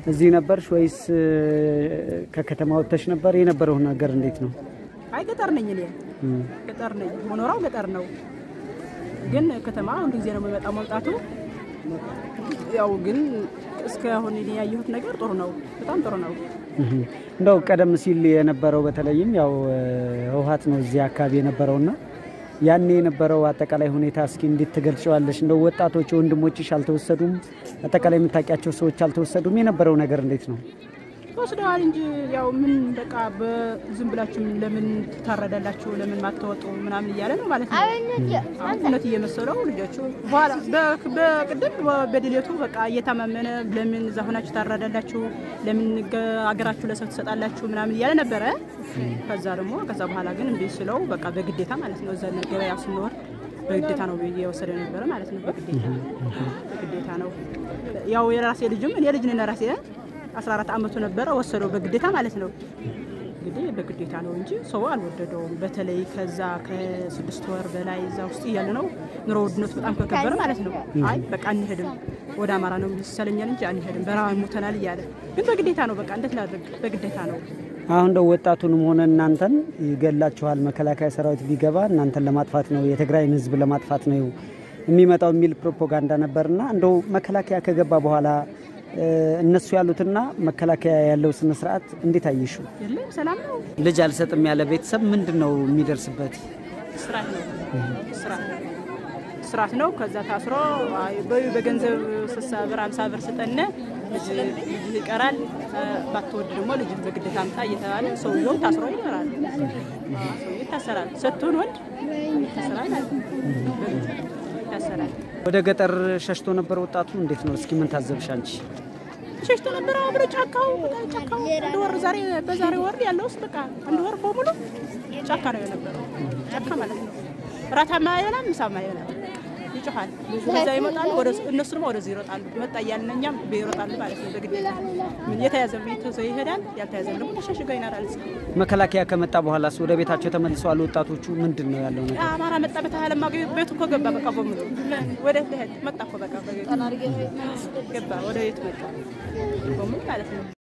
እዚህ ነበርሽ ወይስ እ፣ ከከተማ ወጥተሽ ነበር? የነበረው ነገር እንዴት ነው? አይ ገጠር ነኝ እኔ እም፣ ገጠር ነኝ። መኖሪያው ገጠር ነው፣ ግን ከተማ አንድ ጊዜ ነው የሚመጣው መምጣቱ። ያው ግን እስካሁን እኔ ያየሁት ነገር ጥሩ ነው፣ በጣም ጥሩ ነው። እህ። እንደው ቀደም ሲል የነበረው በተለይም ያው እ፣ ህወሓት ነው እዚህ አካባቢ የነበረውና ያኔ የነበረው አጠቃላይ ሁኔታ እስኪ እንዴት ትገልጨዋለሽ? እንደው ወጣቶች ወንድሞችሽ አልተወሰዱም? አጠቃላይ የምታውቂያቸው ሰዎች አልተወሰዱም? የነበረው ነገር እንዴት ነው? ወስደዋል እንጂ ያው ምን በቃ በዝም ብላችሁ ለምን ትታረዳላችሁ ለምን ማትወጡ ምናምን እያለ ነው ማለት ነው። አሁን እውነት እየመሰለው ልጆቹ በኋላ በ- በቅድም በድሌቱ በቃ እየታመመነ ለምን እዛ ሆናችሁ ታረዳላችሁ ለምን ገ- አገራችሁ ለሰው ትሰጣላችሁ ምናምን እያለ ነበረ። ከዛ ደግሞ ከዛ በኋላ ግን እምቢ ስለው በቃ በግዴታ ማለት ነው እዛ ገበያ ስንወር በግዴታ ነው እየወሰደ ነበረ ማለት ነው። በግዴታ በግዴታ ነው ያው የራሴ ልጅም እኔ ልጅ ነኝ ራሴ 14 ዓመቱ ነበረ ወሰደው በግዴታ ማለት ነው። እንግዲህ በግዴታ ነው እንጂ ሰው አልወደደውም። በተለይ ከዛ ከስድስት ወር በላይ እዛ ውስጥ እያለ ነው ኑሮ ውድነቱ በጣም ከከበረ ማለት ነው። አይ በቃ አንሄድም ወደ አማራ ነው ይሰለኛል እንጂ አንሄድም በረሃብ ሞተናል እያለ ግን በግዴታ ነው። በቃ እንዴት ላድርግ? በግዴታ ነው። አሁን እንደው ወጣቱንም ሆነ እናንተን ይገላችኋል፣ መከላከያ ሰራዊት ቢገባ እናንተን ለማጥፋት ነው፣ የትግራይን ሕዝብ ለማጥፋት ነው የሚመጣው የሚል ፕሮፓጋንዳ ነበርና እንደው መከላከያ ከገባ በኋላ እ፣ እነሱ ያሉትና መከላከያ ያለው ስነ ስርዓት እንዴት አየሹ? የለም ሰላም ነው። ልጅ አልሰጥም ያለ ቤተሰብ ምንድን ነው የሚደርስበት? ስራት ነው ስራት ስራት ነው። ከዛ ታስሮ አይ በዩ በገንዘብ ስሳ ብር አምሳ ብር ስጠነ ልጅ ልጅ ይቀራል እ፣ ባትወድ ደግሞ ልጅ በግዴታ አምጣ እየተባለ ሰውየው ታስሮ ይኖራል። ሰውየው ይታሰራል። ስትሆን ወንድ ይታሰራል ማለት ነው። ይታሰራል። ወደ ገጠር ሸሽቶ ነበር ወጣቱ። እንዴት ነው እስኪ ምን ታዘብሽ አንቺ? ሸሽቶ ነበረ አብሮ ጫካው በጣም ጫካው አንድ ወር ዛሬ በዛሬ ወር ያለው ውስጥ በቃ አንድ ወር በሙሉ ጫካ ነው የነበረው። ጫካ ማለት ነው። እራታማ አይበላም፣ ምሳማ አይበላም። ይጮሃል። ወደዛ ይመጣሉ፣ ወደ እነሱ ደግሞ ወደዚህ ይሮጣሉ። መጣ እያልን እኛም ይሮጣሉ ማለት ነው። በግዴታ ምን የተያዘ ቤተሰብ ይሄዳል፣ ያልተያዘ ደግሞ ተሸሽገው ይኖራል። መከላከያ ከመጣ በኋላስ ወደ ቤታቸው ተመልሰዋል ወጣቶቹ? ምንድን ነው ያለው ነገር? አማራ መጣ በተሃለማ ቤቱ እኮ ገባ። በቃ በሙሉ ወደ ልሄድ መጣ እኮ በቃ በቤቱ ገባ፣ ወደ ቤቱ መጣ በሙሉ ማለት ነው።